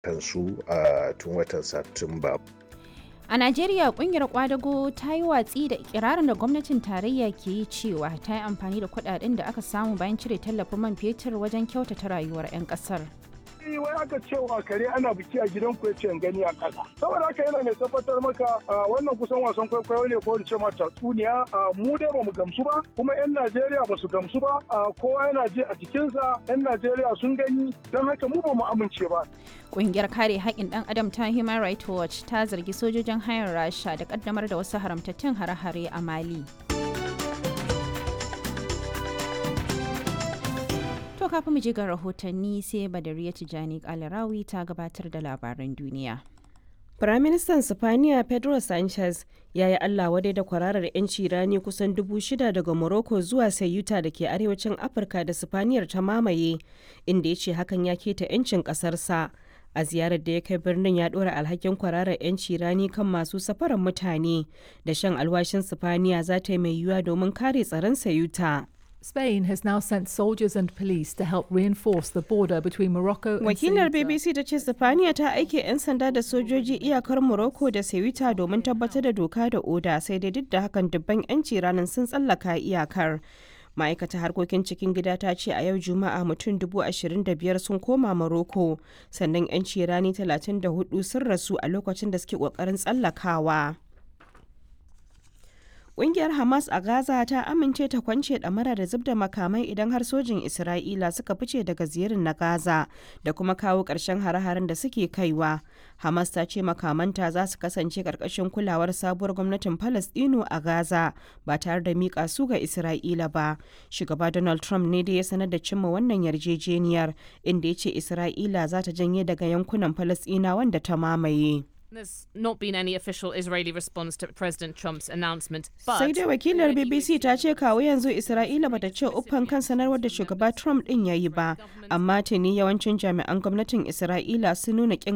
kansu a tun watan satumba A Najeriya kungiyar kwadago ta yi watsi da ikirarin da gwamnatin tarayya ke yi cewa ta yi amfani da kudaden da aka samu bayan cire tallafin man fetur wajen kyautata rayuwar 'yan kasar. wai aka cewa kare ana biki a gidan ku yace gani a ƙasa saboda haka yana mai tabbatar maka wannan kusan wasan kwaikwayo ne ko in ce ma tatsuniya mu dai bamu gamsu ba kuma yan Najeriya ba su gamsu ba kowa yana ji a jikinsa yan Najeriya sun gani don haka mu ba mu amince ba Ƙungiyar kare haƙƙin ɗan adam ta Human Rights Watch ta zargi sojojin hayar Rasha da ƙaddamar da wasu haramtattun hare-hare a Mali. To kafin mu je ga rahotanni sai Badariya Tijani Kalarawi ta gabatar da labaran duniya. Firaministan Sifaniya Pedro Sanchez ya yi Allah wadai da kwararar 'yanci rani kusan dubu shida daga Morocco zuwa Sayuta da ke arewacin Afirka da Sifaniyar ta mamaye, inda ya ce hakan ya keta 'yancin ƙasarsa. A ziyarar da ya kai birnin ya ɗora alhakin kwararar 'yanci rani kan masu safarar mutane da shan alwashin Sifaniya za ta yi mai yiwuwa domin kare tsaron Sayuta. Spain has now sent soldiers and police to help reinforce the border between Morocco and Wakilar Ceuta. BBC ta ce Sifaniya ta aike 'yan sanda da sojoji iyakar Morocco da Ceuta domin tabbatar da doka da oda sai dai duk da hakan dubban 'yanci ranar sun tsallaka iyakar. ma'aikatar harkokin cikin gida ta ce a yau juma'a mutum dubu ashirin da biyar sun koma Morocco sannan 'yanci rani talatin da hudu sun rasu a lokacin da suke kokarin tsallakawa. Ƙungiyar Hamas a Gaza ta amince ta kwance ɗamara da zub da makamai idan har sojin Isra'ila suka fice daga ziyarin na Gaza da kuma kawo ƙarshen hare-haren da suke kaiwa. Hamas ta ce makamanta za su kasance ƙarƙashin kulawar sabuwar gwamnatin Falasɗinu a Gaza ba tare da miƙa su ga Isra'ila ba. Shugaba Donald Trump ne da ya sanar da cimma wannan yarjejeniyar inda ya ce Isra'ila za ta janye daga yankunan Falasɗina wanda ta mamaye. There's not been any official Israeli response to President Trump's announcement, but sai dai wakilar bbc ta ce kawo yanzu isra'ila bata ce uffan kan sanarwar da shugaba trump din ya yi ba amma tuni yawancin jami'an gwamnatin isra'ila sun nuna kin